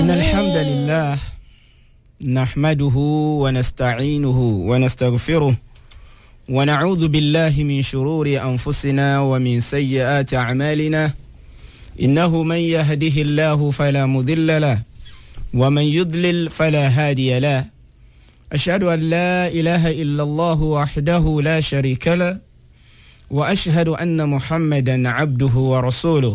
إن الحمد لله نحمده ونستعينه ونستغفره ونعوذ بالله من شرور أنفسنا ومن سيئات أعمالنا إنه من يهده الله فلا مضل له ومن يضلل فلا هادي له أشهد أن لا إله إلا الله وحده لا شريك له وأشهد أن محمدا عبده ورسوله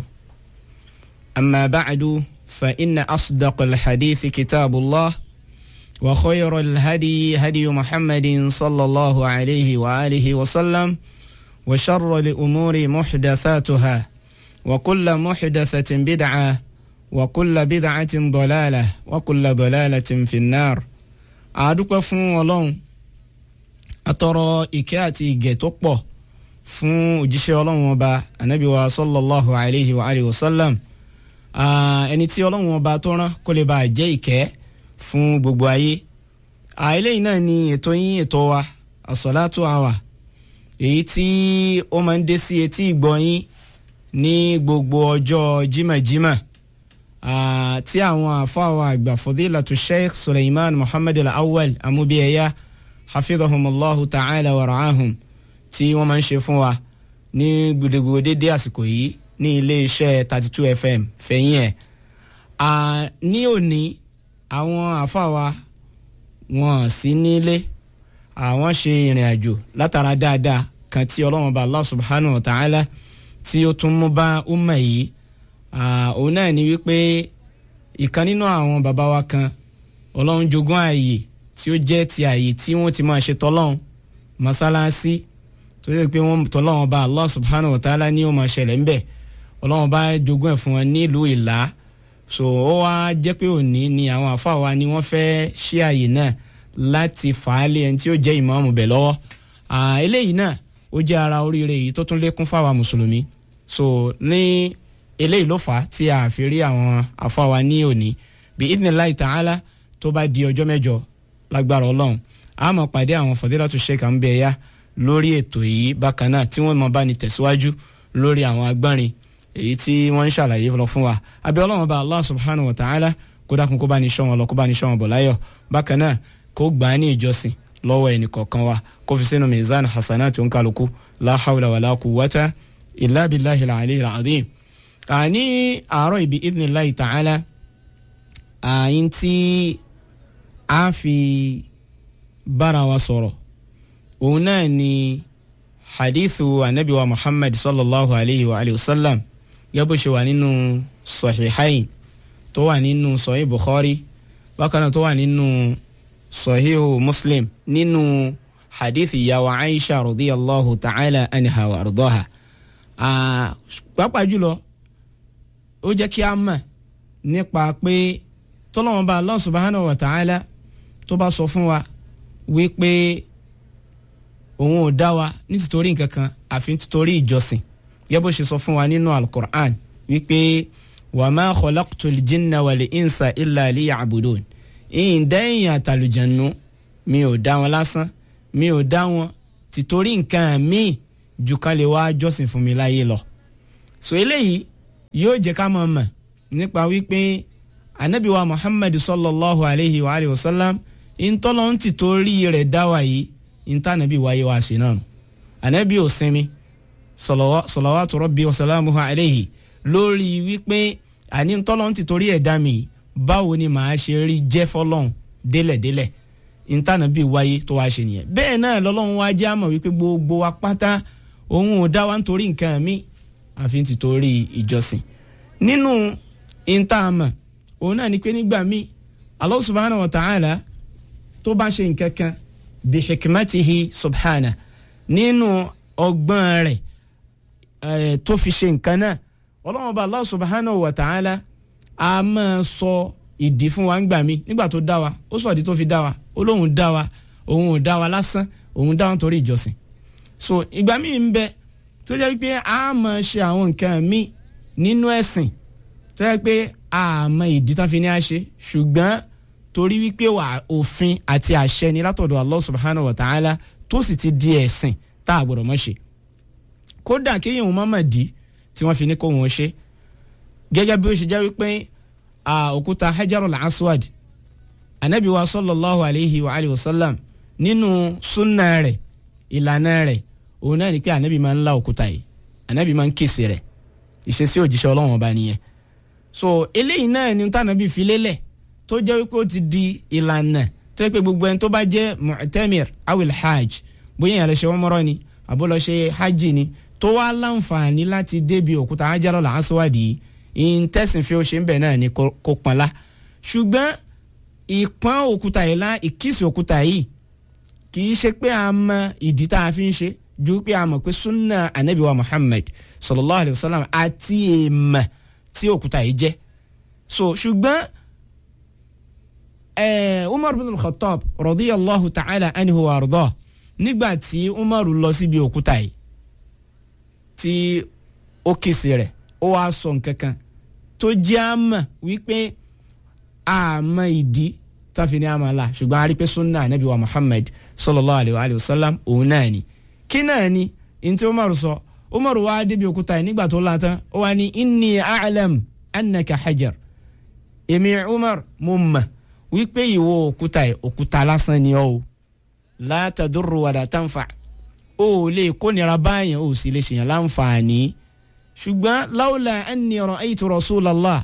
أما بعد فإن أصدق الحديث كتاب الله وخير الهدي هدي محمد صلى الله عليه وآله وسلم وشر الأمور محدثاتها وكل محدثة بدعة وكل بدعة ضلالة وكل ضلالة في النار àdúpẹ́ fún ọlọ́run atọrọ ìkẹ́ àti ìgẹ̀ tó pọ̀ fún òjíṣẹ́ ọlọ́run ọba anabi wa sallallahu alayhi wa alayhi wa sallam ẹni tí ọlọ́run ọba tó rán kó lè bá jẹ́ ìkẹ́ fún gbogbo ayé eléyìí náà ni ètò yín ètò wa àsọ̀látò àwà èyí tí ó máa ń dé sí etí ìgbọ́ yín ní gbogbo ọjọ́ jímàjímà tí àwọn àfáwọn àgbà fadilatu sheikh suleiman muhammad al-awwal amúbíyẹyà hafidhahumullahu ta'ala wa ra'ahum tí wọ́n máa ń ṣe fún wa ní gbogbo dédé àsìkò yìí ní iléeṣẹ́ thirty two fm fẹ̀yìn ẹ̀ ní òní àwọn àfáwa wọn sí nílé àwọn ṣe ìrìn àjò látara dáadáa kan tí ọlọ́run bá allah subhanahu wa ta'ala tí ó tún mú bá umma yìí òun náà ni wípé ìkan nínú àwọn bàbá wa kan ọlọ́run jogún ààyè tí ó jẹ́ ti ààyè tí wọ́n ti máa ṣe tọ́lọ́run mọ́sálásí tó yẹ pé wọ́n tọ́lọ́run bá allah subhanahu wa ta'ala ní ó máa ṣẹlẹ̀ ńbẹ̀ ọlọ́run bá jogún ẹ̀ fún wọn nílùú ìlà so ó wá jẹ́ pé òní ni àwọn àfáà wa ni wọ́n fẹ́ ṣí ààyè náà láti fà á lé ẹni tí ó jẹ́ ìmáàmù bẹ̀ lọ́wọ́ eléyìí náà ó jẹ́ ara oríire yìí tó tún lékún fáwa mùsùlùmí so ní eléyìí ló fà á tí a fi rí àwọn afáwa ní òní bí idnillahi ta'ala tó bá di ọjọ́ mẹ́jọ lágbára ọlọ́run a máa pàdé àwọn fadilatu sheikh Anbiya lórí ètò yìí bákan náà tí wọ́n máa bá ní tẹ̀síwájú lórí àwọn agbọ́nrin èyí tí wọ́n ń ṣàlàyé lọ fún wa àbí ọlọ́run bá allah subhanahu wa ta'ala kó dákun kó bá ní ṣọ́ wọn lọ kó bá ní ṣọ́ wọn bọ̀ láyọ̀ bákan náà kó gbà á ní ìjọsìn lọ́wọ́ ẹnì kọ̀ọ̀kan wa kó fi sínú mizan hasanati onkaluku la hawla wala quwwata illa billahi al-aliyyil azim ní àárọ̀ ibi idhnillahi ta'ala àyín tí a fi bára wa sọ̀rọ̀ òun náà ni hadithu anabi wa muhammad sallallahu alayhi wa alayhi wa sallam gẹ́gẹ́ bó ṣe wà nínú sahihain tó wà nínú sahih bukhari bákan náà tó wà nínú sahih muslim nínú hadith ìyàwó aisha radiyallahu ta'ala anha wa ardaha pàápàá jùlọ ó jẹ́ kí a mọ̀ nípa pé tọ́lọ́wọ́n bá Allah subhanahu wa ta'ala tó bá sọ fún wa wípé òun ò dá wa nítorí nǹkan kan àfi nítorí ìjọsìn yẹ bó ṣe sọ fún wa nínú alukur'an wípé wa ma khalaqtul jinna wal insa illa liya'budun ìyìn dẹ́yìn àtàlùjẹ̀nu mi ò dá wọn lásán mi ò dá wọn tìtorí nǹkan míì jù ká lè wá jọ́sìn fún mi láyé lọ. so eléyìí yóò jẹ́ ká mọ̀ mọ̀ nípa wípé anabi wa muhammad sallallahu alayhi wa alayhi wa sallam ìtọ́lọ́ ń ti torí rẹ̀ dá wa yìí ìta anabi wáyé wa sí náà anabi ò sinmi salawatu rabbi wa salamuhu alayhi lórí wípé àní ìtọ́lọ́ ń ti torí ẹ̀ dá mi báwo ni màá ṣe rí jẹ́ fọlọ́n délẹ̀délẹ̀ ìta anabi wáyé tó wá ṣe nìyẹn bẹ́ẹ̀ náà lọ́lọ́run wá jẹ́ àmọ̀ wípé gbogbo wa pátá òun ò dá wa nítorí nǹkan mi àfi ti torí ìjọsìn nínú ìntààmà òun náà ni pé nígbà míì Allah subhanahu wa ta'ala tó bá ṣe nǹkan kan bí hikmatihi subhana nínú ọgbọ́n rẹ̀ tó fi ṣe nǹkan náà ọlọ́run ọba Allah subhanahu wa ta'ala a máa sọ ìdí fún wa ńgbà míì nígbà tó dá wa ó sọ ìdí tó fi dá wa ó lóun dá wa òun ò dá wa lásán òun dá wa nítorí ìjọsìn so ìgbà míì ń bẹ tó jẹ́ wípé a máa ṣe àwọn nǹkan míì nínú ẹ̀sìn tó jẹ́ pé a mọ ìdí tán fi ní a ṣe ṣùgbọ́n torí wípé wà òfin àti àṣẹ ni látọ̀dọ̀ Allah subhanahu wa ta'ala tó sì ti di ẹ̀sìn tá a gbọ́dọ̀ mọ̀ ṣe kódà kéèyàn má mà dí tí wọ́n fi ní kó wọn ṣe gẹ́gẹ́ bí ó ṣe jẹ́ wípé òkúta hajarul aswad anabi wa sallallahu alayhi wa alayhi wa sallam nínú sunna rẹ̀ ìlànà rẹ̀ òun náà ni pé anabi máa ń la òkúta yìí anabi máa ń kìsì rẹ̀ ìṣesí òjíṣẹ́ Ọlọ́run ọba nìyẹn so eléyìí náà ni tànàbí fi lélẹ̀ tó jẹ́ wípé ó ti di ìlànà tó yẹ pé gbogbo ẹni tó bá jẹ́ mu'tamir awil hajj bóyá ìyàrá ṣe umrah ni àbó lọ ṣe hajj ni tó wá láǹfààní láti débi òkúta hajarul aswad yìí ìǹtẹ̀sìn fi ó ṣe ń bẹ̀ náà ni kò pọ́nlá ṣùgbọ́n ìpọ́n òkúta yìí lá ìkísì òkúta yìí kì í ṣe pé a mọ ìdí tá a fi ń ṣe ju pé a mọ̀ pé sunna anabi wa muhammad sallallahu alayhi wa sallam àti èèmọ̀ tí òkúta yìí jẹ́ so ṣùgbọ́n eh, umar bin al-khattab radiyallahu ta'ala anhu wa arda nígbà tí umar lọ síbi òkúta yìí tí ó kìsì rẹ̀ ó wá sọ nǹkan kan tó jẹ́ àmà wípé àmà ìdí táfi ní àmà la ṣùgbọ́n a rí pé sunna anabi wa muhammad sallallahu alayhi wa sallam òun náà ni kí náà ni ntí umar sọ umar wá débi òkúta yìí nígbà tó látàn ó wá ní inni a'lam annaka hajar èmi umar mo mọ̀ wípé ìwọ òkúta yìí òkúta lásán ni ọ́ o la tadurru wala tanfa o lè kónira báyẹn o sì lè ṣèyàn láǹfààní ṣùgbọ́n lawla anni ra'aytu rasulallah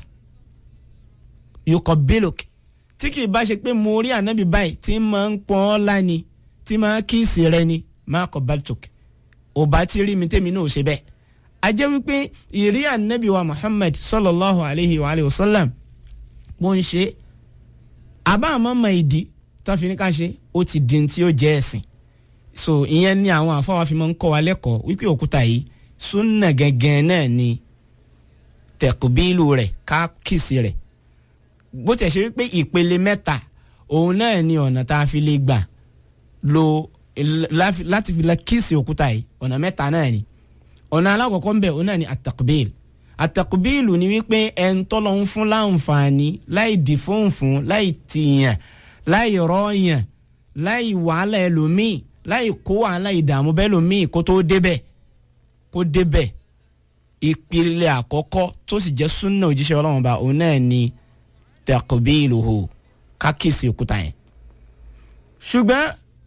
yuqabbiluk tí kì í bá ṣe pé mo rí ànábì báyìí tí máa ń pọ́n ọ́ láni tí máa kíìsì rẹ ni ma qabbaltuk ò bá ti rí mi tèmi náà ṣe bẹ́ẹ̀ a jẹ́ wípé ìrí ànábì wa muhammad sallallahu alayhi wa alayhi wa sallam bó ń ṣe àbá àmọ́ mọ ìdí tó fi ní ká ṣe ó ti di tí ó jẹ́ ẹ̀sìn so ìyẹn ni àwọn àfọwọ́ fi máa ń kọ́ wa lẹ́kọ̀ọ́ wípé òkúta yìí súnà gẹ́gẹ́ náà ni tẹ̀kùbílù rẹ̀ ká kìsì rẹ̀ bó tẹ̀ ṣe wípé ìpele mẹ́ta òun náà ni ọ̀nà tá a fi lè gbà lo láti fi lè kìsì òkúta yìí ọ̀nà mẹ́ta náà ni ọ̀nà alákọ̀ọ́kọ́ ń bẹ̀ òun náà ni àtẹ̀kùbílù àtẹ̀kùbílù ni wípé ẹn tọ́lọ́ ń fún láǹfààní láì dì fóun fún láì tìyàn láì rọ́ọ̀yàn láì wàhálà ẹlòmíì láì kó wàhálà ìdààmú bẹ́ẹ̀ lòmíì kó tó débẹ̀ kó débẹ̀ ìpìlẹ̀ àkọ́kọ́ tó sì jẹ́ súnà òjíṣẹ́ ọlọ́run bá òun náà ni taqbiluhu kákìsì òkúta yẹn. ṣùgbọ́n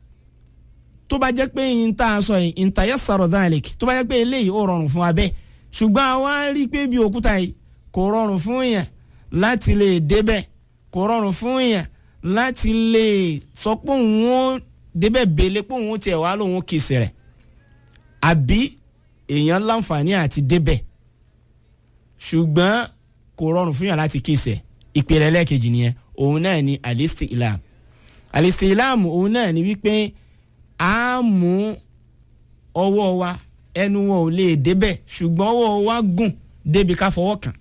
tó bá jẹ́ pé yín tá a sọ yìí in tayassara dhalik tó bá jẹ́ pé eléyìí ó rọrùn fún wa bẹ́ẹ̀ ṣùgbọ́n àwa rí i pé bí òkúta yìí kò rọrùn fún yàn láti lè débẹ̀ kò rọrùn fún yàn láti lè sọ pé òun ó débẹ̀ bèlè pé òun ó tiẹ̀ wá lòun ó kìsì rẹ̀ àbí èèyàn láǹfààní àti débẹ̀ ṣùgbọ́n kò rọrùn fún yàn láti kìsì ẹ̀ ìpele ẹlẹ́ẹ̀kejì nìyẹn òun náà ni alistilam alistilam òun náà ni wípé a mú ọwọ́ wa ẹnu wọn ò lè débẹ̀ ṣùgbọ́n ọwọ́ wa gùn débi ká fọwọ́ kàn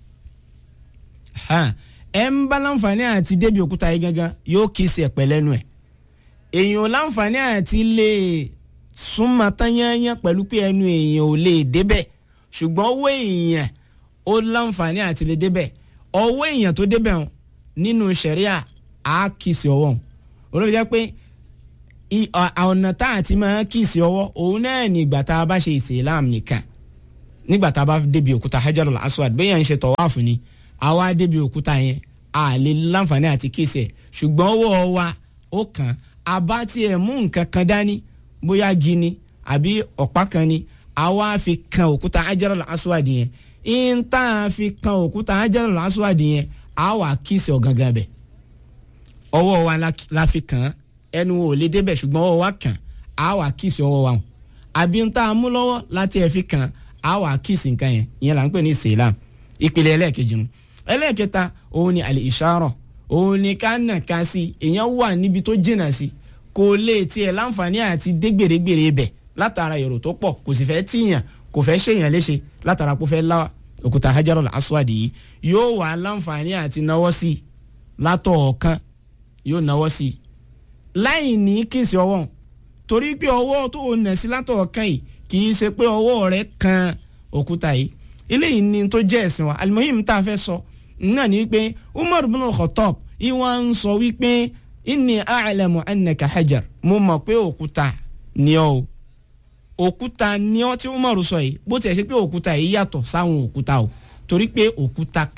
ẹ ń bá láǹfààní àti débi òkúta yìí gangan yóò kìsì ẹ̀ pẹ̀lẹ́nu ẹ̀ èèyàn láǹfààní àti lè súnmọ́ tányányán pẹ̀lú pé ẹnu èèyàn ò lè débẹ̀ ṣùgbọ́n ọwọ́ èèyàn ó láǹfààní àti lè débẹ̀ ọwọ́ èèyàn tó débẹ̀ hàn nínú sẹ̀ríà á kìsì ọwọ́ hàn olóòfin jẹ́ pé ọ̀nà tá a ti máa kìsì ọwọ́ òun náà ní ìgbà tá a bá ṣe ìsìlámù nìkan nígbà tá a bá débi òkúta hajarul aswad bẹ́ẹ̀ ń ṣe tọ̀wáàfù ni àwa débi òkúta yẹn a lè láǹfààní àti kìsì ẹ̀ ṣùgbọ́n ọwọ́ wa ó kàn àbá tiẹ̀ mú nǹkan kan dání bóyá gini àbí ọ̀pá kan ni àwa fi kan òkúta hajarul aswad yẹn ń tá a fi kan òkúta hajarul aswad yẹn àwa kìsì ọ̀gangan bẹ̀ ọwọ́ wa la fi kàn án ẹnu ò lè débẹ̀ ṣùgbọ́n ọwọ́ wa kàn á wà kíìsì ọwọ́ wa hàn àbí ń tá a mú lọ́wọ́ láti ẹ̀ fi kàn á wà kíìsì nǹkan yẹn ìyẹn là ń pè ní ìsìlám ìpìlẹ̀ ẹlẹ́ẹ̀kejì nu ẹlẹ́ẹ̀kẹta òun ni àlè ìṣàrọ̀ òun ni ká nà ká sí èèyàn wà níbi tó jìnnà sí kò lè tiẹ̀ láǹfààní àti dé gbèrègbèrè bẹ̀ látara èrò tó pọ̀ kò sì fẹ́ tíyàn kò fẹ́ ṣèyàn léṣe látara kó fẹ́ lá òkúta hajarul aswad yìí yóò wà láǹfààní àti náwó sí látọ̀ọ̀kan yóò náwó sí i láì ní kìsì ọwọ́ torí pé ọwọ́ tó o nà sí látọ̀ kan yìí kì í ṣe pé ọwọ́ rẹ kan òkúta yìí eléyìí ni tó jẹ́ ẹ̀sìn wa alimoyim tá a fẹ́ sọ náà ni wípé umar bin khattab ìwà ń sọ wípé inni a'lamu annaka hajar mo mọ̀ pé òkúta ni ọ́ o òkúta ni ọ́ tí umar sọ yìí bó tiẹ̀ ṣe pé òkúta yìí yàtọ̀ sáwọn òkúta o torí pé òkúta kan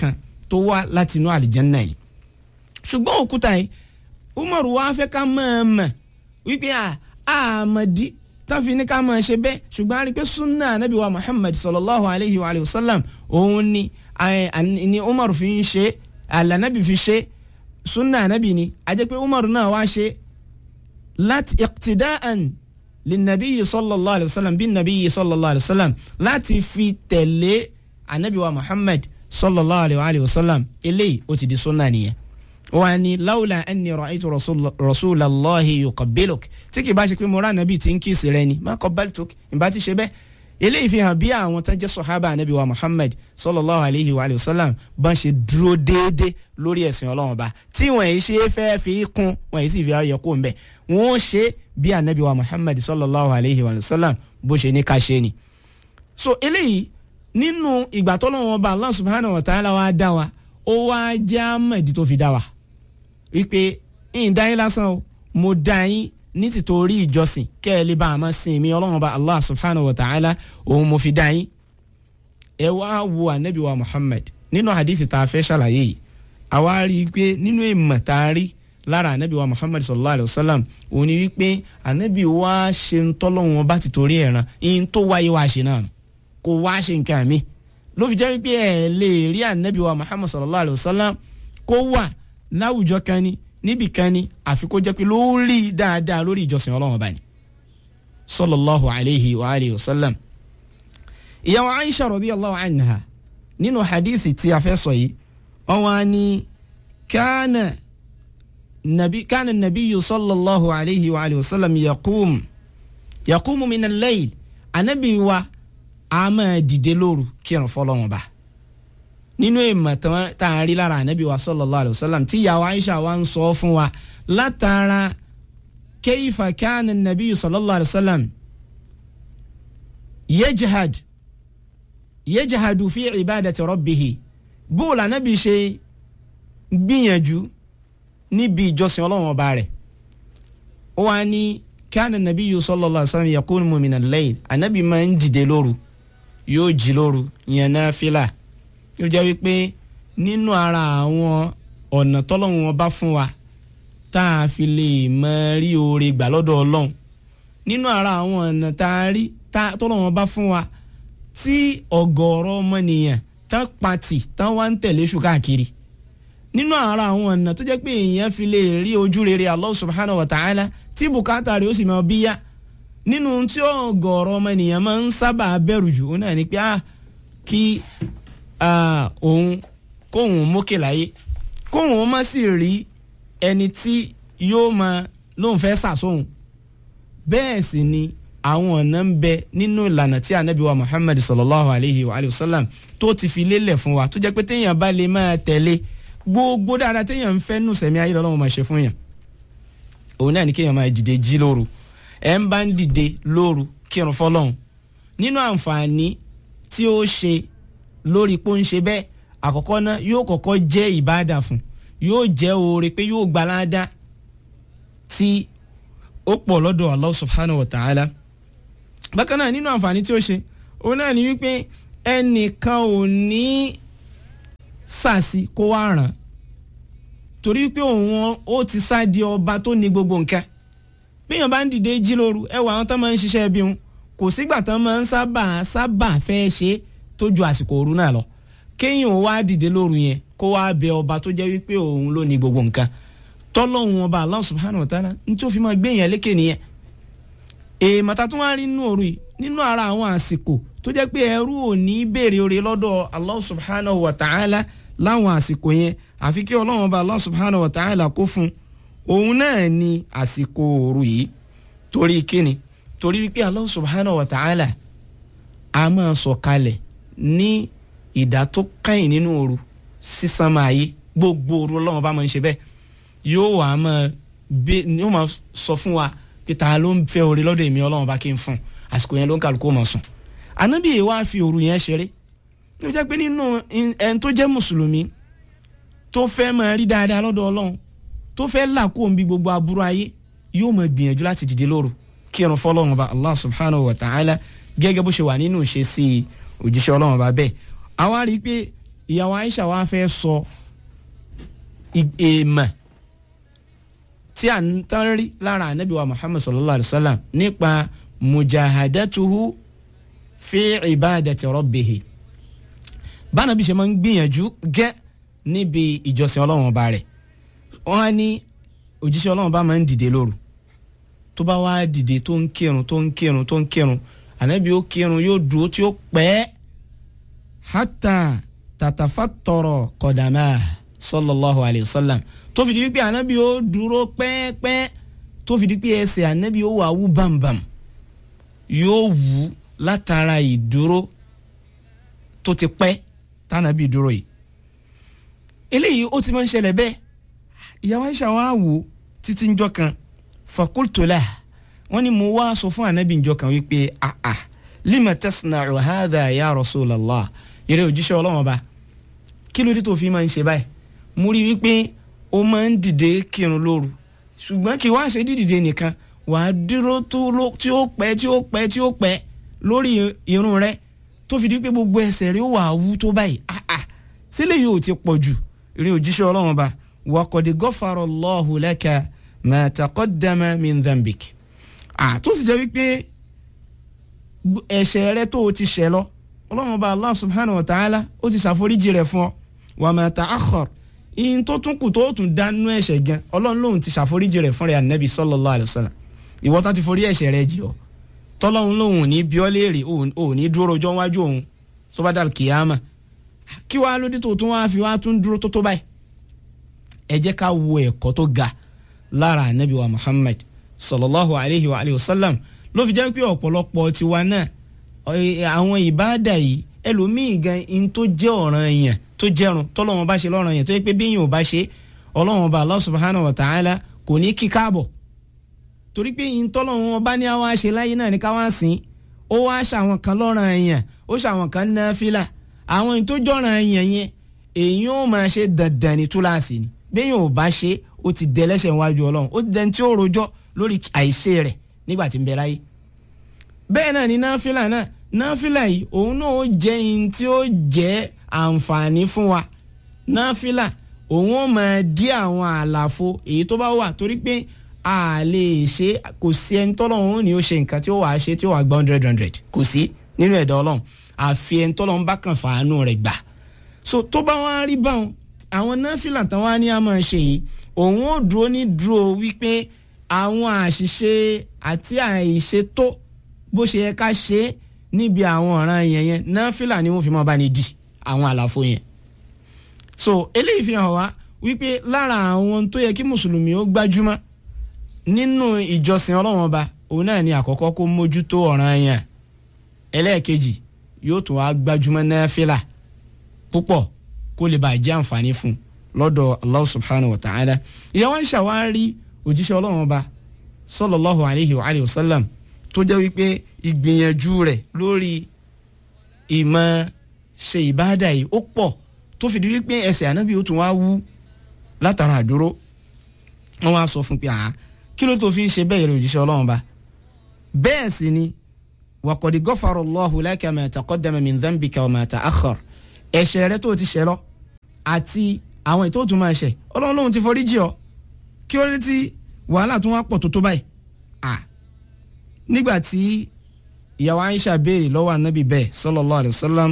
tó wá láti inú àlìjánná yìí ṣùgbọ́n òkúta yìí umar wa fẹ́ ká máa mọ̀ wípé àmọ̀dí táfi ní ká máa ṣe bẹ́ẹ̀ ṣùgbọ́n a rí i pé sunna anabi wa muhammad sallallahu alayhi wa sallam òun ni ni umar fi ń ṣe alanabi fi ṣe sunna anabi ni a jẹ́ pé umar náà wá ṣe láti iqtida'an linnabi sallallahu alayhi wa sallam bin nabi sallallahu alayhi wa sallam láti fi tẹ̀lé anabi wa muhammad sallallahu alayhi wa sallam eléyìí ó ti di sunna nìyẹn wọ́n ní lawla anni ra'aytu rasulallahi yuqabbiluk tí kì bá ṣe pé mo rà nàbí tí ń kí ìsirẹ́ ni má qabbaltuk ìbá ti ṣe bẹ́ẹ̀ eléyìí fi hàn bí àwọn tó jẹ́ sọ̀hábà anabi wa muhammad sallallahu alayhi wa sallam bá ṣe dúró déédéé lórí ẹ̀sìn ọlọ́run ọba tí wọ́n yìí ṣe fẹ́ fi kún wọ́n yìí sì fi ayọ̀ kó ń bẹ̀ wọ́n ṣe bí anabi wa muhammad sallallahu alayhi wa sallam bó ṣe ní ká ṣe ni. so eléyìí nínú ìgbà tọ́lọ́run ọba allah subhanahu wa ta'ala wa dá wa ó wá jẹ́ àmọ̀dí tó fi dá wa wípé ń dá yín lásán o mo dá yín ní tìtorí ìjọsìn kẹ́ ẹ lè bá a máa sin mi ọlọ́run bá allah subhanahu wa ta'ala òun mo fi dá yín. ẹ wá wo anabi wa muhammad nínú hadithi tá a fẹ́ ṣàlàyé yìí àwa rí i pé nínú ìmọ̀ tá a rí lára anabi wa muhammad sallallahu alayhi wa sallam òun ni wípé anabi wa ṣe ń tọ́lọ́run bá ti torí ẹ̀ràn ìyẹn tó wáyé wá ṣe náà kò wá ṣe nǹkan mi ló fi jẹ́ wípé ẹ̀ lè rí anabi wa muhammad sallallahu alayhi wa sallam kó wà láwùjọ kan ni níbì kan ni àfi kó jẹ́ pé lórí dáadáa lórí ìjọsìn ọlọ́run ọba ni sallallahu alayhi wa alihi wa sallam. ìyàwó aisha radiyallahu anha nínú hadithi tí a fẹ́ sọ yìí ọwọ́ ni kánà nabi kánà nabiyyu sallallahu alayhi wa alihi wa sallam yaqum yaqumu min al-layl anabi wa a máa dìde lóru kírun fọlọ́run ọba nínú ìmọ̀ tá a rí lára ànábì wa sallallahu alayhi wa sallam tí ìyàwó aisha wa ń sọ fún wa látara kayfa kana nàbí sallallahu alayhi wa sallam yejhad yejhadu fi ibadati rabbihi bóòlù ànábì ṣe gbìyànjú níbi ìjọsìn ọlọ́run ọba rẹ̀ ó wá ní kana nàbí sallallahu alayhi wa sallam yaqumu min al-layl ànábì máa ń dìde lóru yóò jí lóru yẹn náà fìlà ó jẹ́ wípé nínú ara àwọn ọ̀nà tọ́lọ́run wọn bá fún wa tá a fi lè mọ rí oore gbà lọ́dọ̀ ọlọ́run nínú ara àwọn ọ̀nà tá a rí tọ́lọ́run wọn bá fún wa tí ọ̀gọ̀ọ̀rọ̀ ọmọnìyàn tán pati tán wá ń tẹ̀lé ṣù káàkiri nínú ara àwọn ọ̀nà tó jẹ́ pé èèyàn fi lè rí ojú rere Allah subhanahu wa ta'ala tí bùkátà rẹ̀ ó sì máa bíyá nínú tí ọ̀gọ̀ọ̀rọ̀ ọmọnìyàn máa ń sábà bẹ̀rù jù ó náà ni pé ah kí òun kóun mókè láyé kóun má sì rí ẹni tí yóò máa lóun fẹ́ sàsóhun bẹ́ẹ̀ sì ni àwọn ọ̀nà ń bẹ nínú ìlànà tí anabi wa muhammad sallallahu alayhi wa alayhi wa sallam tó ti fi lélẹ̀ fún wa tó jẹ́ pé téèyàn bá lè máa tẹ̀lé gbogbo dáadáa téèyàn ń fẹ́ nù sẹ̀mí ayé lọ́wọ́ máa ṣe fún yàn òun náà ni kéèyàn máa dìde jí lóru ẹ̀ ń bá ń dìde lóru kírun fọlọ́hún nínú àǹfààní tí ó ṣe lórí pé ó ń ṣe bẹ́ẹ̀ àkọ́kọ́ náà yóò kọ́kọ́ jẹ́ ìbáàdà fún yóò jẹ́ oore pé yóò gbalada tí ó pọ̀ lọ́dọ̀ Allah subhanahu wa ta'ala bákan náà nínú àǹfààní tí ó ṣe òun náà ni wípé ẹnìkan ò ní sàṣì kó wá ràn torí wípé òun ó ti sá di ọba tó ní gbogbo nǹkan bíyàn bá ń dìde jí lóru ẹ wà àwọn tó máa ń ṣiṣẹ́ bí wọn kò sígbà tán máa ń sábà sábà fẹ́ ṣe é tó ju àsìkò òru náà lọ kéèyàn wá dìde lóru yẹn kó wá bẹ ọba tó jẹ́ wípé òun ló ní gbogbo nǹkan tọ́lọ́hún ọba Allah subhanahu wa ta'ala ní tí ó fi máa gbé yẹn lékè nìyẹn èèmọ̀ ta tún wá rí nínú òru yìí nínú ara àwọn àsìkò tó jẹ́ pé ẹrú ò ní béèrè oore lọ́dọ̀ Allah subhanahu wa ta'ala láwọn àsìkò yẹn àfi kí ọlọ́run ọba Allah subhanahu wa ta'ala kó fún òun náà ní àsìkò òru yìí torí kíni torí wípé Allah subhanahu wa ta'ala a máa sọ̀kalẹ̀ ní ìdá tó kẹ́yìn nínú òru sísan máa yé gbogbo òru ọlọ́run bá máa ń ṣe bẹ́ẹ̀ yóò wá máa bẹ yóò máa sọ fún wa pé ta ló ń fẹ́ oore lọ́dọ̀ èmi ọlọ́run bá kí n fún àsìkò yẹn ló ń kálukú máa sùn ànábì yìí wá fi òru yẹn ṣeré ní jẹ́ pé nínú ẹni tó jẹ́ mùsùlùmí tó fẹ́ máa rí dáadáa lọ́dọ̀ ọlọ́run tó fẹ́ là kó omi gbogbo aburú ayé yóò máa gbìyànjú láti dìde lóru kírun fọlọ́run ọba allah subhanahu wa ta'ala gẹ́gẹ́ bó ṣe wà nínú ìṣesí òjíṣẹ́ ọlọ́run ọba bẹ́ẹ̀ àwa rí i pé ìyàwó Aisha wa fẹ́ sọ èèmọ̀ tí a ń tán rí lára anabi wa Muhammad sallallahu alayhi wa sallam nípa mujahadatuhu fi ibadati rabbihi báwọn bí ṣe máa ń gbìyànjú gẹ́ níbi ìjọsìn ọlọ́run ọba rẹ̀ wọ́n á ní òjíṣẹ́ ọlọ́run bá máa ń dìde lóru tó bá wá dìde tó ń kírun tó ń kírun tó ń kírun ànábì ó kírun yóò dúró tí ó pẹ́ hátà tàtàfàtọ̀rọ̀ kọ̀dàmà sallallahu alayhi wa sallam tó fi di wípé ànábì ó dúró pẹ́ẹ́pẹ́ tó fi di pé ẹsẹ̀ ànábì ó wà wú bàmbàm yóò wú látara ìdúró tó ti pẹ́ tànàbì dúró yìí eléyìí ó ti máa ń ṣẹlẹ̀ bẹ́ẹ̀ ìyàwó Aisha wa wò títí njọ́ kan fakultola wọ́n ní mo wá sọ fún anabi njọ́ kan wípé ah ah lima tasna'u hadha ya rasulallah yẹrẹ òjíṣẹ́ Ọlọ́run ọba kí ló dé tó fi máa ń ṣe báyìí mo rí wípé ó máa ń dìde kírun lóru ṣùgbọ́n kí wá ṣe dídìde nìkan wà á dúró tí ó pẹ́ tí ó pẹ́ tí ó pẹ́ lórí irun rẹ tó fi di pé gbogbo ẹsẹ̀ rẹ ó wà á wú tó báyìí ah ah sílẹ̀ yóò ti pọ̀ jù rí òjíṣẹ́ Ọlọ́run ọba waqad ghafara Allahu laka ma taqaddama min dhanbik. à tó sì jẹ́ wípé ẹ̀ṣẹ̀ rẹ tó o ti ṣẹ̀ lọ ọlọ́run ọba Allah subhanahu wa ta'ala ó ti ṣàforíjì rẹ̀ fún ọ wa ma ta'akhkhar ìyìn tó tún kù tó tún dánú ẹ̀ṣẹ̀ gan ọlọ́run lòun ti ṣàforíjì rẹ̀ fún rẹ̀ ànábì sallallahu alayhi wa sallam ìwọ tó ti forí ẹ̀ṣẹ̀ rẹ̀ jì ọ́ tọ́lọ́run lòun ò ní bí ọ́ léèrè ò ní dúró rojọ́ wájú òun tó bá dàrú kìyàmà kí wàá lóde tó tún wá fi wá tún dúró tó tó báyìí ẹ jẹ́ ká wo ẹ̀kọ́ tó ga lára anabi wa muhammad sallallahu alayhi wa alayhi wa sallam ló fi jẹ́ pé ọ̀pọ̀lọpọ̀ tiwa náà àwọn ìbáàdà yìí ẹlòmíì gan in tó jẹ́ ọ̀ràn èèyàn tó jẹ́rùn tọ́lọ́wọ́n bá ṣe lọ́ràn èèyàn tó yẹ pé bíyìn ò bá ṣe ọlọ́wọ́n bá allah subhanahu wa ta'ala kò ní kí káàbọ̀ torí pé in tọ́lọ́wọ́n bá ní àwa ṣe láyé náà ní káwá sìn ó wá ṣàwọn kan lọ́ràn èèyàn ó ṣàwọn kan náfìlà àwọn in tó jọ̀ràn èèyàn yẹn èèyàn ó máa ṣe dandan ní túláàsì ni bẹ́ẹ̀ ò bá ṣe ó ti dẹ lẹ́sẹ̀ wájú ọlọ́run ó dẹni tí ó rojọ́ lórí àìṣe rẹ̀ nígbà tí ń bẹ láyé. bẹ́ẹ̀ náà ni náfìlà náà náfìlà yìí òun náà ó jẹ́ in tí ó jẹ́ àǹfààní fún wa náfìlà òun ó máa dí àwọn àlàfo èyí tó bá wà torí pé a lè ṣe kò sí ẹni tọ́lọ́run ó ní ó ṣe nǹkan tí ó wàá ṣe tí ó wàá gba hundred hundred kò sí nínú ẹ̀dá ọlọ́run àfi ẹni tọ́lọ́run bá kàn fàánú rẹ̀ gbà so tó bá wá rí báwọn àwọn náfìlà tán wá ní a máa ṣe yìí òun ò dúró ní dúró wípé àwọn àṣìṣe àti àìṣe tó bó ṣe yẹ ká ṣe é níbi àwọn ọ̀ràn yẹn yẹn náfìlà ni wọ́n fi máa bá ní di àwọn àlàfo yẹn. so eléyìí fi hàn wá wípé lára àwọn tó yẹ kí mùsùlùmí ó gbájúmọ́ nínú ìjọsìn ọlọ́run ọba òun náà ni àkọ́kọ́ kó mójútó ọ̀ràn yẹn ẹlẹ́ẹ̀kejì yóò tún wá gbájúmọ́ náfìlà púpọ̀ kó lè bàa jẹ́ àǹfààní fún un lọ́dọ̀ allah subhanahu wa ta'ala ìyàwó Aisha wá rí òjíṣẹ́ ọlọ́run ọba sallallahu alayhi wa alayhi wa sallam tó jẹ́ wípé ìgbìyànjú rẹ̀ lórí ìmọ̀ ṣe ìbáàdà yìí ó pọ̀ tó fìdí wípé ẹsẹ̀ ànábì ó tún wá wú látara àdúró wọ́n wá sọ fún pé àá kí ló tó fi ń ṣe bẹ́ẹ̀ rẹ̀ òjíṣẹ́ ọlọ́run ọba bẹ́ẹ̀ sì ni wa qad ghafara Allahu laka ma taqaddama min dhanbika wa ma ta'akhkhar ẹ̀ṣẹ̀ rẹ tó ti ṣẹ̀ lọ àti àwọn ètò òtún máa ṣẹ̀ ọlọ́run lòun ti forí jì ọ́ kí ó rí tí wàhálà tún wá pọ̀ tó tó báyìí à nígbà tí ìyàwó Aisha béèrè lọ́wọ́ anabi bẹ́ẹ̀ sallallahu alayhi wa sallam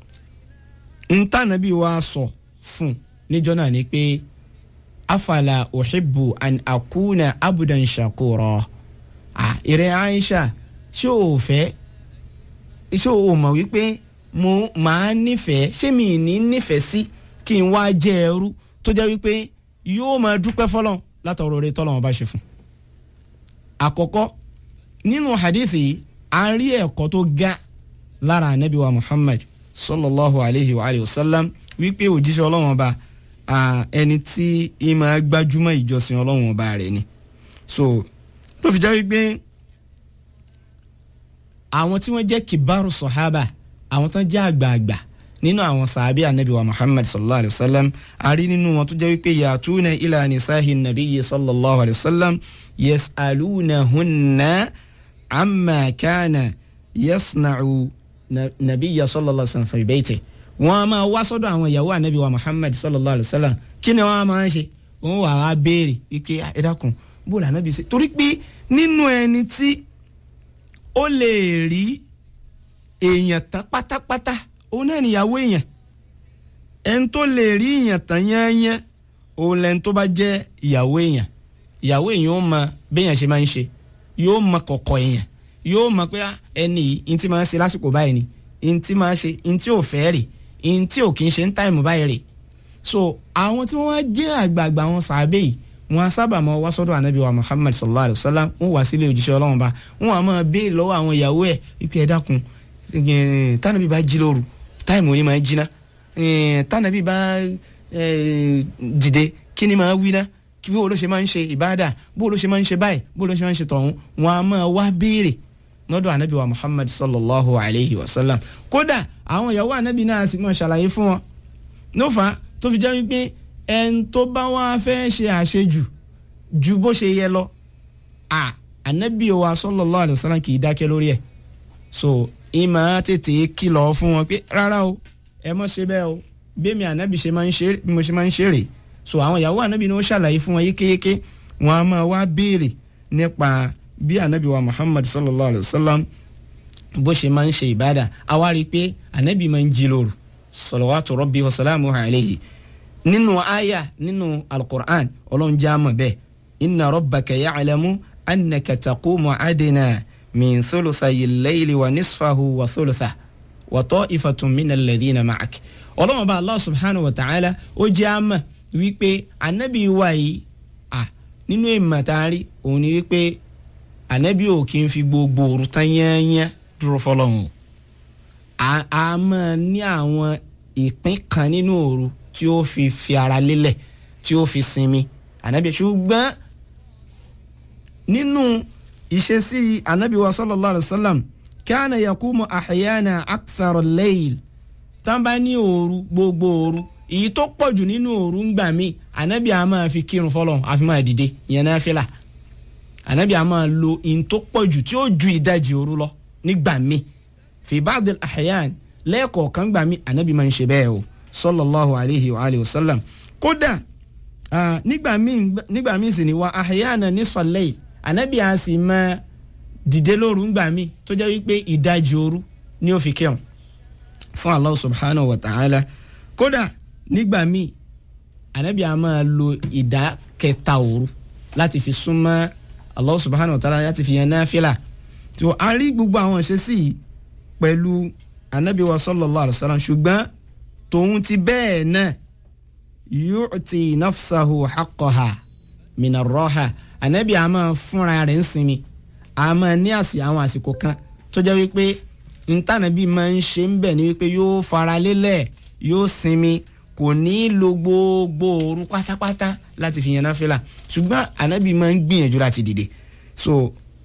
ntá anabi wa sọ fún níjọ́ náà ni pé afala uhibbu an akuna abudan shakura à ìrẹ́ Aisha ṣé o fẹ́ ṣé o mọ̀ wípé mo máa nífẹ̀ẹ́ ṣé mi ní nífẹ̀ẹ́ sí kí n wá jẹ́ ẹrú tó jẹ́ wípé yóò máa dúpẹ́ fọlọ́n látọ̀rọ̀ rẹ tọ́lọ́wọ́n bá ṣe fún. àkọ́kọ́ nínú hadith yìí a rí ẹ̀kọ́ tó ga lára anabi wa muhammad sallallahu alayhi wa alayhi wa sallam wípé òjíṣẹ́ ọlọ́wọ́n ba ẹni tí ìmọ̀ gbajúmọ̀ ìjọsìn ọlọ́wọ́n ba rẹ̀ ni. so ló fi jẹ́ wípé àwọn tí wọ́n jẹ́ kibaru sọ̀hábà àwọn tó ń jẹ́ àgbààgbà nínú àwọn sàábì anabi wa muhammad sallallahu alayhi wa sallam a rí nínú wọn tó jẹ́ wípé yàtúnà ilà nisahi nabiyyi sallallahu alayhi wa sallam yas'alunahunna amma kana yasna'u nabiyya sallallahu alayhi wa sallam fi bayti wọ́n á máa wá sọ́dọ̀ àwọn ìyàwó anabi wa muhammad sallallahu alayhi wa sallam kí ni wọ́n á máa ń ṣe wọ́n wà á béèrè ike ẹ dákun bó la anabi ṣe torí pé nínú ẹni tí ó lè rí èèyàn tán pátápátá òun náà níyàwó èèyàn ẹni tó lè rí èèyàn tán yányán òun lẹni tó bá jẹ́ ìyàwó èèyàn ìyàwó èèyàn ó mọ béèyàn ṣe máa ń ṣe yóò mọ kọ̀kọ̀ èèyàn yóò mọ pé ẹni yìí ntí máa ń ṣe lásìkò báyìí ni ntí máa ń ṣe ntí ò fẹ́ rè ntí ò kì í ṣe ń táìmù báyìí rè so àwọn tí wọ́n wá jẹ́ àgbààgbà wọn sàábẹ́ yìí wọ́n á sábà máa wá sọ́dọ̀ ànábì wa muhammad sallallahu alayhi wa sallam wọ́n wá sílé òjíṣẹ́ ọlọ́run bá wọ́n á máa béèrè lọ́wọ́ àwọn ìyàwó ẹ̀ wípé ẹ dákun tánàbí bá jí lóru táìmù òní máa jí ná tánàbí bá dìde kí ni máa wí ná kí bó ló ṣe máa ń ṣe ìbáàdà bó ló ṣe máa ń ṣe báyìí bó ló ṣe máa ń ṣe tọ̀hún wọ́n á máa wá béèrè lọ́dọ̀ ànábì wa muhammad sallallahu alayhi wa sallam kódà àwọn ìyàwó ànábì náà sì máa ṣàlàyé fún wọn nófà tó fi jẹ́ wípé ẹn tó bá wá fẹ́ ṣe àṣejù ju bó ṣe yẹ lọ à ànábì wa sallallahu alayhi wa sallam kì í dákẹ́ lórí ẹ̀ so ìmọ̀ tètè kìlọ̀ fún wọn pé rárá o ẹ mọ̀ ṣe bẹ́ẹ̀ o bẹ́ẹ̀mi ànábì ṣe máa ń ṣe bí mo ṣe máa ń ṣe rè so àwọn ìyàwó ànábì ni ó ṣàlàyé fún wọn yékéyéké wọn a máa wá béèrè nípa bí ànábì wa muhammad sallallahu alayhi wa sallam bó ṣe máa ń ṣe ìbádà àwa rí i pé ànábì máa ń jí lóru salawatu rabbi wa salamuhu alayhi nínú àyà nínú alukur'an ọlọ́run jẹ́ àmọ̀ bẹ́ẹ̀ inna rabbaka ya'lamu annaka taqumu adna min thuluthayi al-layli wa nisfahu wa thuluthahu wa ta'ifatun min alladhina ma'ak ọlọ́run bá allah subhanahu wa ta'ala ó jẹ́ àmọ̀ wípé ànábì wa yìí à nínú ìmọ̀tàrí òun ni wípé ànábì ò kí n fi gbogbo òru tán yányán dúró fọlọ́run a máa ní àwọn ìpín kan nínú òru tí ó fi fi ara lélẹ̀ tí ó fi sinmi ànábì ṣùgbọ́n nínú ìṣesí ànábì wa sallallahu alayhi wa sallam kana yakumu ahyana akthar al-layl tán bá ní òru gbogbo òru èyí tó pọ̀jù nínú òru ń gbà mí ànábì a máa fi kírun fọlọ́run àfi máa dìde ìyẹn náà fìlà ànábì a máa lo ìyìn tó pọ̀jù tí ó ju ìdajì òru lọ nígbà mí fi ba'd al-ahyan lẹ́ẹ̀kọ̀ọ̀kan gbà mí ànábì máa ń ṣe bẹ́ẹ̀ o sallallahu alayhi wa alayhi wa sallam kódà nígbà míì nígbà míì sì ni wa ahyana nisfal layl ànábì a sì máa dìde lóru ńgbà míì tó jẹ́ wípé ìdajì òru ni ó fi kírun fún Allah subhanahu wa ta'ala kódà nígbà míì ànábì a máa lo ìdá kẹta òru láti fi súnmọ́ Allah subhanahu wa ta'ala láti fi yan náfìlà tó a rí gbogbo àwọn ìṣesí yìí pẹ̀lú ànábì wa sallallahu alayhi wa sallam ṣùgbọ́n tòun ti bẹ́ẹ̀ náà yu'ti nafsahu haqqaha mina rọ́ha ànábì a máa fúnra rẹ̀ ń sinmi a máa ní àsì àwọn àsìkò kan tó jẹ́ wípé ntànàbí máa ń ṣe ń bẹ̀ ni wípé yóò fara lélẹ̀ yóò sinmi kò ní lo gbogbo òru pátápátá láti fi yan náfìlà ṣùgbọ́n ànábì máa ń gbìyànjú láti dìde so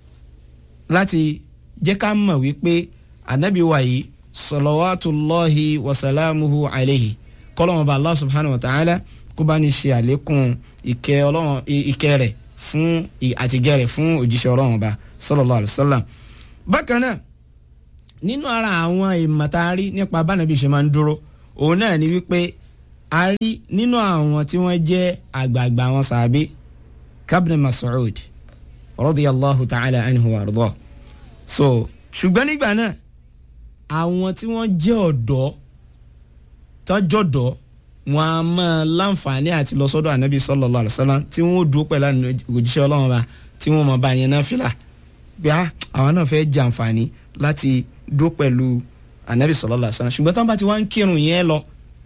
láti jẹ́ ká mọ̀ wípé ànábì wa yìí salawatullahi wasalamuhu alayhi kọ́lọ́mù bá allah subhanahu wa ta'ala kó bá ní ṣe àlékún ìkẹ́ ọlọ́run ìkẹ́ rẹ̀ fún àtìgẹ́ rẹ̀ fún òjíṣẹ́ ọlọ́run bá sallallahu alayhi wa sallam. bákan náà nínú ara àwọn ìmọ̀tàrí nípa bánàbí ṣe máa ń dúró òun náà ni wípé a rí nínú àwọn tí wọ́n jẹ́ àgbààgbà àwọn sàbí kabni Mas'ud radiyallahu ta'ala anhu wa arda so ṣùgbọ́n nígbà náà àwọn tí wọ́n jẹ́ ọ̀dọ́ tọ́jọ́dọ́ wọn a máa láǹfààní àti lọ sọ́dọ̀ ànábì sallallahu alaihi wasallam tí wọ́n dúró pẹ̀lú òjíṣẹ́ ọlọ́run bá tí wọ́n máa bá yẹn náà fìlà bí àwọn náà fẹ́ jẹ àǹfààní láti dúró pẹ̀lú ànábì sallallahu alaihi wasallam ṣùgbọ́n tí wọ́n bá ti wá ń kírun yẹn lọ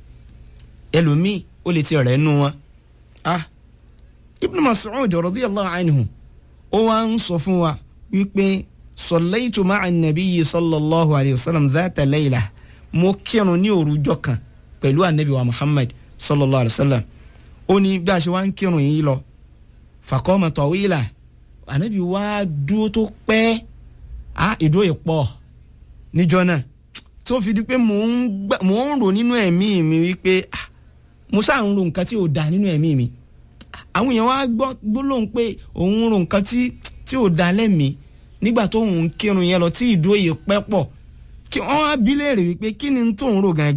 ẹlòmíì ó lè ti rẹ̀ nù wọn. ah Ibn Mas'ud radiyallahu anhu ó wá ń sọ fún wa wípé sọlẹ́yìntò máa nàbí sallallahu alayhi wa sallam dhata layla mo kírun ní òrùjọ kan pẹ̀lú anabi wa muhammad sallallahu alayhi wa sallam ó ní bí a ṣe wá ń kírun yìí lọ faqama tawila anabi wá dúró tó pẹ́ á ìdúró yìí pọ̀ níjọ́ náà tó fi di pé mò ń rò nínú ẹ̀mí mi wípé mo sáà ń ro nǹkan tí ò da nínú ẹ̀mí mi àwọn èèyàn wá gbọ́ gbólóhùn pé òun ń ro nǹkan tí ò da lẹ́mìí nígbà tó ń kírun yẹn lọ tí ìdúró yìí pẹ́ pọ̀ kí wọ́n á bí léèrè wípé kí ni tó ń rò gangan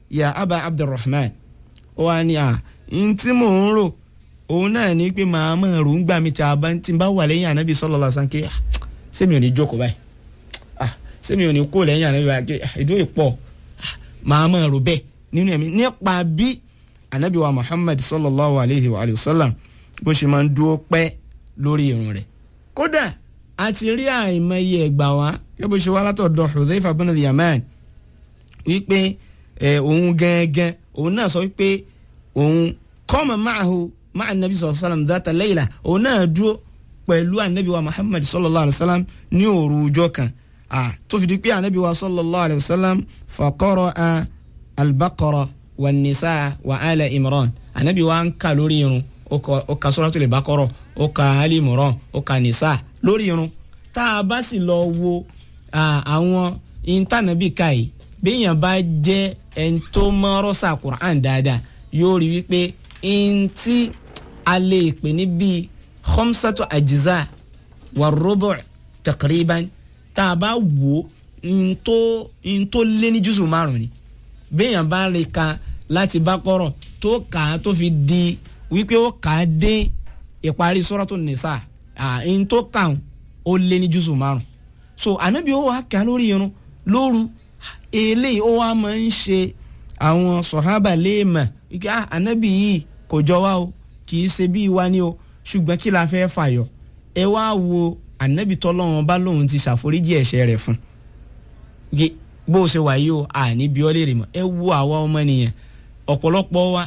ya aba abdulrahman ó wá ní à ń tí mò ń rò òun náà ní pé màá mọ̀ rò ń gbà mí tí a bá ti bá wà lẹ́yìn ànábì sallallahu alaihi wasallam ké sẹ́mi ò ní jókòó báyìí sẹ́mi ò ní kó lẹ́yìn ànábì báyìí ìdó ìpọ̀ màá mọ̀ rò bẹ́ẹ̀ nínú ẹ̀mí nípa bí ànábì wa muhammad sallallahu alaihi wa sallam bó ṣe máa ń dúró pẹ́ lórí irun rẹ̀ kódà a ti rí àìmọye ẹ̀gbà wá yẹ bó ṣe wá látọ̀dọ̀ Hudhayfa bin al-Yaman wípé òun gẹ́gẹ́ òun náà sọ wípé òun qama ma'ahu ma'a nabi sallallahu alaihi wasallam dhata layla òun náà dúró pẹ̀lú anabi wa muhammad sallallahu alaihi wasallam ní òru ọjọ́ kan tó fi di pé anabi wa sallallahu alaihi wasallam fa qara'a al-baqara wa nisa wa ala imran anabi wa ń kà lórí irun ó ka suratul baqara ó ka ali imran ó ka nisa lórí irun tá a bá sì lọ wo àwọn intanẹ́bì ká yìí béèyàn bá jẹ́ ẹni tó mọ́rọ́sà Qur'an dáadáa yóò rí wípé ntí a lè pè ní bíi khamsatu ajza wa rubu' taqriban tá a bá wò ntó ntó lé ní jùsù márùn ni béèyàn bá rí ka láti Baqara tó kà á tó fi di wípé ó kà á dé ìparí Suratun Nisa ntó kàn ó lé ní jùsù márùn so ànábì ó wà kà lórí irun lóru eléyìí ó wá máa ń ṣe àwọn sọ̀hábà léèmà wípé ah ànábì yìí kò jọ wá o kì í ṣe bí wa ni o ṣùgbọ́n kí la fẹ́ fàyọ ẹ wá wo ànábì tọ́lọ́run bá lóun ti ṣàforíjì ẹ̀ṣẹ̀ rẹ̀ fún bó o ṣe wà yìí o àní bí ọ léèrè mọ́ ẹ wo àwa ọmọnìyàn ọ̀pọ̀lọpọ̀ wa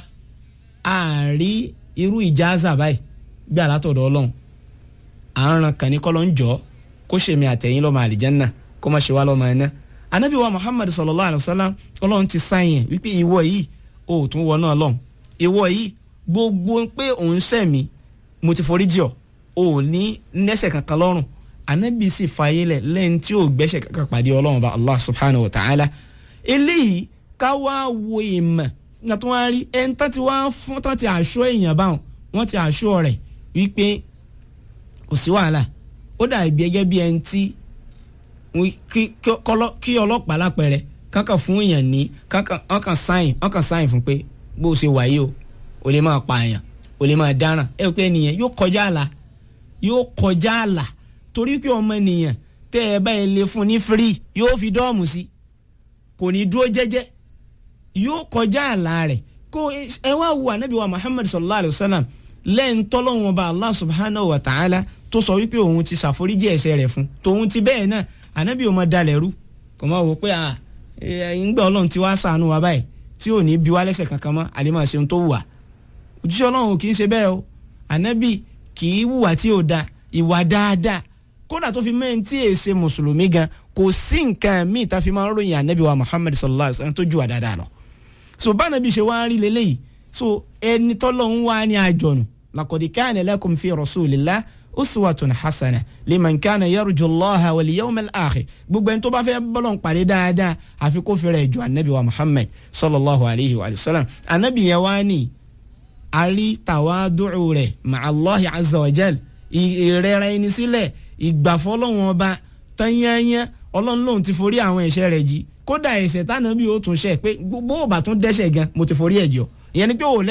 a rí irú ìjáàzà báyìí bí alátọ̀dọ̀ ọlọ́run à ń ran kàní kọ́ ló ń jọ́ kó ṣèmi àtẹ̀yìn lọ́mọ àlìjẹ́nà kó má ṣe wá lọ́mọ ẹ̀ná anabi wa muhammad sallallahu alayhi wa sallam ọlọ́run ti sáyẹn wípé ìwọ yìí o ò tún wọ náà lọ́hùn ìwọ yìí gbogbo pé òun sẹ̀mí mo ti forí jì ọ́ o ò ní nẹ́ṣẹ̀ kankan lọ́rùn anabi sì fààyè lẹ̀ lẹ́yìn tí o gbẹ́ṣẹ̀ kankan pàdé ọlọ́run bá allah subhanahu wa ta'ala eléyìí ká wá wo ìmọ̀ nígbà tó wá rí ẹni tán ti wá fún tán ti àṣọ èèyàn báwọn wọ́n ti àṣọ rẹ̀ wípé kò sí wàhálà ó dàbí ẹgẹ́ bí ẹni tí kí ọlọ́pàá lápẹẹrẹ kankan fún èèyàn ní kankan sáyìn kankan sáyìn fún pé bó o ṣe wà yìí o o lè máa pa èèyàn o lè máa dáràn ẹ pé ènìyàn yóò kọjá àlà yóò kọjá àlà torí pé ọmọ ènìyàn tẹ́ ẹ báyìí lè fún ní free yóò fi dọ́ọ̀mù sí kò ní dúró jẹ́jẹ́ yóò kọjá àlà rẹ̀ kó ẹ wá wo ànábì wa Muhammad sallallahu alayhi wa sallam lẹ́yìn tọ́lọ́wọ́n ọba Allah subhanahu wa ta'ala tó sọ wípé òun ti ṣàforíjì ẹ̀ṣẹ̀ rẹ̀ fún tòun ti bẹ́ẹ̀ náà ànábì ò mọ dalẹ̀ rú kò mọ wò pé à ńgbà ọlọ́run ti wá ṣàánú wa báyìí tí ò ní bí wá lẹ́sẹ̀ kankan mọ́ àlè máa ṣe ohun tó wù wá òjíṣẹ́ ọlọ́run kì í ṣe bẹ́ẹ̀ o ànábì kì í wùwà tí ò da ìwà dáadáa kódà tó fi mẹ́rin tí èè ṣe mùsùlùmí gan kò sí nǹkan míì tá fi máa ń ròyìn ànábì wa Muhammad sallallahu alaihi wasallam tó jù wá dáadáa lọ so bá ànábì ṣe wá rí leléyìí so ẹni tọ́lọ́run wá ní àjọ̀nù laqad kana lakum fi rasulillah uswatun hasana liman kana yarju allaha wal yawmal akhir gbogbo ẹni tó bá fẹ́ bọ́lọ̀ ń pàdé dáadáa àfi kó fẹ́rẹ̀ ju anabi wa muhammad sallallahu alayhi wa sallam anabi yẹn wá ní àrí tàwádùú rẹ̀ ma'allahi azza wa jal ìrẹ́ra ẹni sílẹ̀ ìgbàfọ́lọ́wọ́n ọba tányányá ọlọ́run lòun ti forí àwọn ẹ̀ṣẹ̀ rẹ̀ jì kódà ẹ̀ṣẹ̀ tánàbí ó tún ṣẹ̀ pé gbogbo òbá tún dẹ́ṣẹ̀ gan mo ti forí ẹ̀ jọ ìyẹn ni pé òun